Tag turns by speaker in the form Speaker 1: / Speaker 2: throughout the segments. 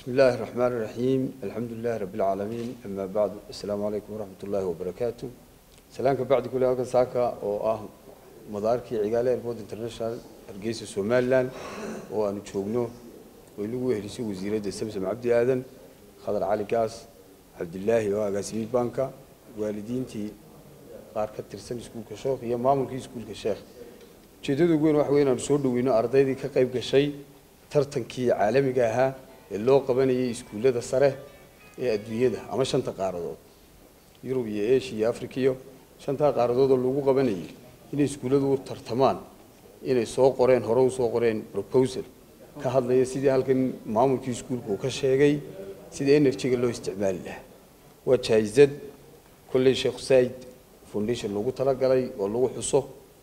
Speaker 1: بسم الله الرحمن الرحيم الحمد لله رب العالمين أما بعد السلام عليكم ورحمة الله وبركاته سلامك بعد كل هذا ساكا أو آه مداركي عقالة إيربورت انترناشونال هرقيسة سومالان وأنا تشوغنو ويلو هرسي وزيرة سمسم عبد آدم خضر علي كاس عبد الله وقاسمي بانكا والدينتي qaar ka tirsan iskuulka sheekh iyo maamulkii iskuulka sheekh ujeeddada ugu weyn waxa weyn aanu soo dhaweyno ardaydii ka qayb gashay tartankii caalamiga ahaa ee loo qabanayay iskuullada sare ee adduunyada ama shanta qaaradood yurub iyo asia iyo africa iyo shantaa qaaradood oo lagu qabanayay inay iskuulladu u tartamaan inay soo qoreen hore u soo qoreen proposal ka hadlaya sidii halkan maamulkii iskuulka uu ka sheegay sida energyga loo isticmaali lahaa waa jaayizad kolley sheekh said foundation loogu talagalay oo lagu xuso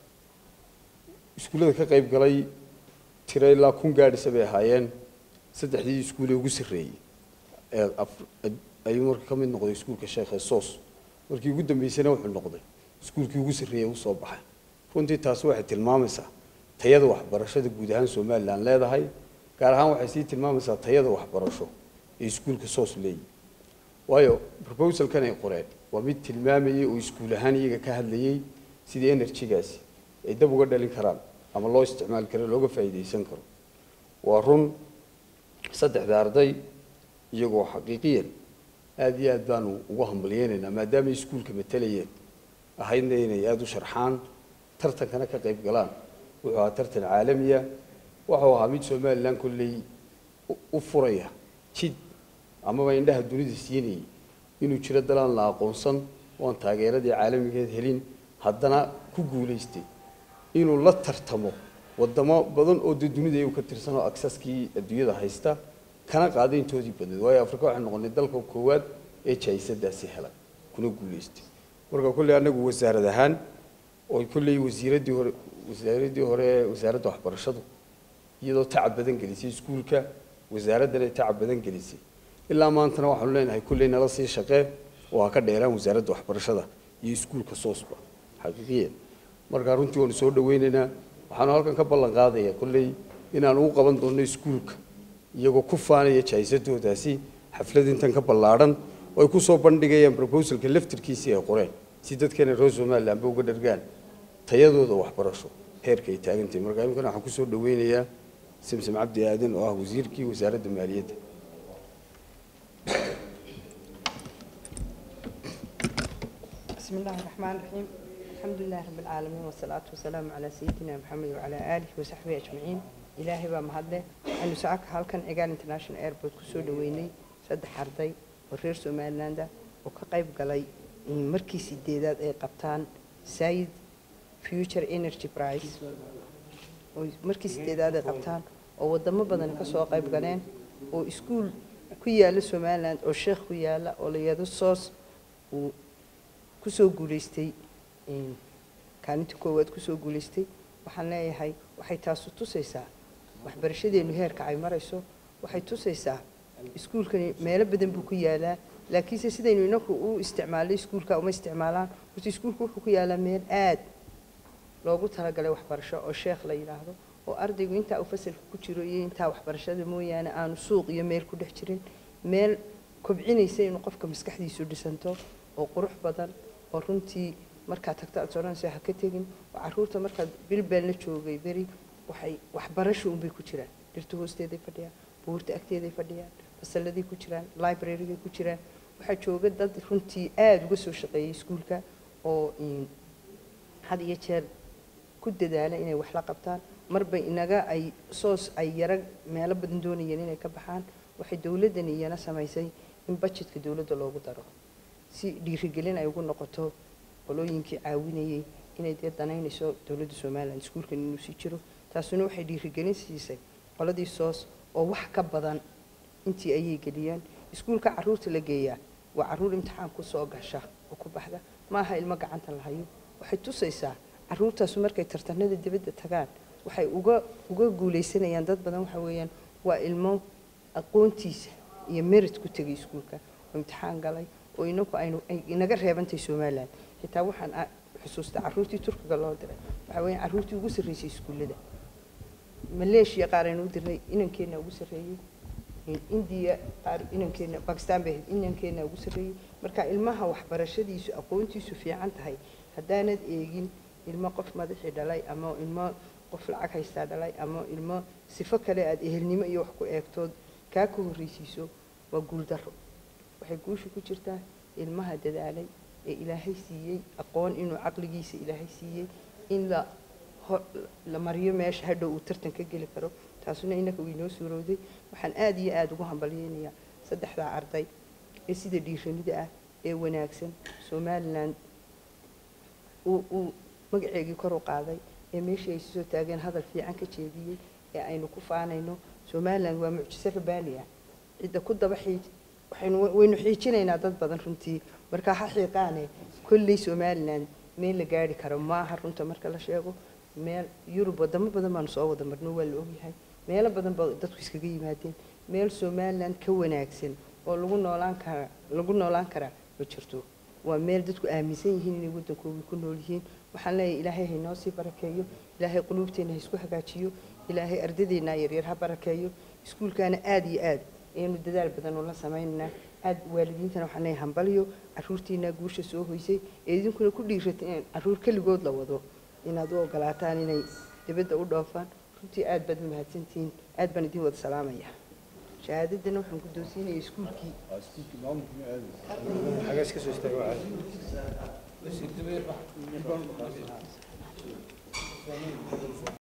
Speaker 1: iskuullada ka qayb galay tiro ilaa kun gaadhisa bay ahaayeen saddexdii iskuulee ugu sarreeyey ee ayuu marka ka mid noqday iskuulka sheekh sos markii ugu dambeysana wuxuu noqday iskuulkii ugu sarreeyey u soo baxay runtii taasi waxay tilmaamaysaa tayada waxbarashada guud ahaan somalilan leedahay gaar ahaan waxay sii tilmaamaysaa tayada waxbarasho ee iskuulka sos leeyihi waayo proposalkan ay qoreen waa mid tilmaamayay oo iskuul ahaan iyaga ka hadlayay sidii energygaasi ay dab uga dhalin karaan ama loo isticmaali karo looga faa'iidaysan karo waa run saddexda arday iyagoo xaqiiqiyan aada iyo aad baanu ugu hambalyeynaynaa maadaamay iskuulka matalayeen ahaydna inay aada u sharxaan tartankana ka qayb galaan wuxuu ahaa tartan caalamiya wuxuu ahaa mid somalilan kolley u furaya jid amaba indhaha dunida siinayay inuu jiro dalaan la aqoonsan oon taageeradii caalamigeed helin haddana ku guulaystay inuu la tartamo wadamo badan oo dee dunida iyagu ka tirsan oo aksaskii adduunyada haysta kana qaaday intoodii badneed waayo afrika waxay noqonay dalka koowaad ee jaayisadaasi helay kuna guulaystay marka kolley annagu wasaarad ahaan oo kolley wasiiraddii hore wasaaraddii hore ee wasaaradda waxbarashadu iyadoo tacab badan gelisay iskuulka wasaaraddana ay tacab badan gelisay ilaa maantana waxaanu leenahay kulley nala sii shaqee oo ha ka dheeraan wasaaradda waxbarashada iyo iskuulka soosba xaqiiqiyan markaa runtii waanu soo dhaweynaynaa waxaanu halkan ka ballan qaadaya kolley inaanu u qaban doonno iskuulka iyagoo ku faanaya jaayisadoodaasi xaflad intan ka ballaadhan oo ay ku soo bandhigayaan proposalka laftirkiisii ay qoreen si dadkeena reer somalilanba uga dhargaan tayadooda waxbarasho heerka ay taagantahay markaa imikana waxaan kusoo dhaweynayaa simsim cabdi aadan oo ah wasiirkii wasaaradda maaliyadda
Speaker 2: بسم الله الرحمن الرحيم الحمد لله رب العالمين والصلاة والسلام على سيدنا محمد وعلى آله وصحبه أجمعين إلهي بمهده أنه ساعك هالكن إيجان انترناشونال ايربورت كسو دويني سد حردي ورير سومالاندا وكقيب قلي مركي سيديدات اي قبطان سايد فيوتشر انرجي برايس مركي سيديدات اي قبطان oo wadamo badan ka soo qayb galeen oo iskuul ku yaala Somaliland oo sheekh ku yaala oo la yiraahdo SOS uu kusoo guulaystay kaalinta koowaad kusoo guulaystay waxaan leeyahay waxay taasu tusaysaa waxbarashadeenu heerka ay marayso waxay tusaysaa iskuulkani meelo badan buu ku yaalaa laakiinse sidaynu inaku u isticmaalay iskuulka uma isticmaalaan horta iskuulku wuxuu ku yaalaa meel aad loogu talagalay waxbarasho oo sheekh la yidhaahdo oo ardaygu intaa uu fasalka ku jiro iyo intaa waxbarashada mooyaane aanu suuq iyo meel ku dhex jirin meel kobcinaysa inuu qofka maskaxdiisu dhisanto oo qurux badan oo runtii markaad tagto aad soranayso ha ka tegin oo carruurta markaad bilbeel la joogay beri waxay waxbarasho unbay ku jiraan dhirta hoosteeday fadhiyaan buurta agteeday fadhiyaan fasalladay ku jiraan librarygay ku jiraan waxaa jooga dad runtii aada uga soo shaqeeyay iskuulka oo had iyo jeer ku dadaala inay wax la qabtaan marba inaga ay soos ay yara meelo badan doonayeen inay ka baxaan waxay dowladdani iyana samaysay in budgetka dowladda loogu daro si dhiirigelin ay ugu noqoto qolooyinkii caawinayay inay dee danaynayso dowladda somaliland iskuulkan inuu sii jiro taasuna waxay dhiirigelin siisay qoladii soos oo wax ka badan intii ayay geliyeen iskuulka carruurta la geeyaa waa carruur imtixaan ku soo gasha oo ku baxda maaha ilmo gacanta la hayo waxay tusaysaa carruurtaasu markay tartanada dibadda tagaan waxay uga uga guulaysanayaan dad badan waxa weeyaan waa ilmo aqoontiisa iyo merit ku tegay iskuulka oo imtixaan galay oo inaku aynu ay inaga reebantay somaliland xitaa waxaan xusuustaa carruurtii turkiga loo diray waxa weeyaan carruurtii ugu sarreysay iskuullada maleeshiya qaar aynu u dirnay inankeena ugu sarreeyey indiya qaar inankeena bakistan bay ahayd inankeena ugu sarreeyey marka ilmaha waxbarashadiisu aqoontiisu fiican tahay haddaanad eegin ilmo qof madaxii dhalay ama ilmo qof lacag haystaa dhalay ama ilmo sifo kale aada ehelnimo iyo wax ku eegtood kaa ka horreysiiso waa guuldaro waxay guusha ku jirtaa ilmaha dadaalay ee ilaahay siiyey aqoon inuu caqligiisa ilaahay siiyey in la la mariyo meesha hadhow uu tartan ka geli karo taasuna innaka waynoo suurowday waxaan aada iyo aada ugu hambalyeynayaa saddexdaa arday ee sida dhiiranida ah ee wanaagsan somalilan uu uu magaceegii kor u qaaday ee meeshii ay soo taageen hadal fiican ka jeediyey ee aynu ku faanayno somalilan waa mucjiso rabaani ah cidda ku daba xiij waxaynu waynu xiijinaynaa dad badan runtii marka ha xiiqaane kolley somalilan meel la gaari karo maaha runta marka la sheego meel yurub wadamo badan baanu soo wada marno waa la ogyahay meelo badan ba dadku iskaga yimaadeen meel somalilan ka wanaagsan oo lagu noolaan kara lagu noolaan karaa ma jirto waa meel dadku aaminsan yihiin inay waddankoodii ku nool yihiin waxaan leeyahay ilaahay haynoo sii barakeeyo ilaahay quluubteenna ha isku hagaajiyo ilaahay ardadeenna yaryar ha barakeeyo iskuulkaana aada iyo aad ayaynu dadaal badan ula samaynaynaa aad waalidiintana waxaan leeyahay hambalyo caruurtiina guusha soo hoysay ee idinkuna ku dhiirata in caruur keligood la wado inaad u ogolaataan inay dibadda u dhoofaan runtii aad baad mahadsantihiin aad baan idin wada salaamaya shahaadadana waxaan guddoonsiinaya iskuulkii
Speaker 1: xagaas ka soo istaago caadi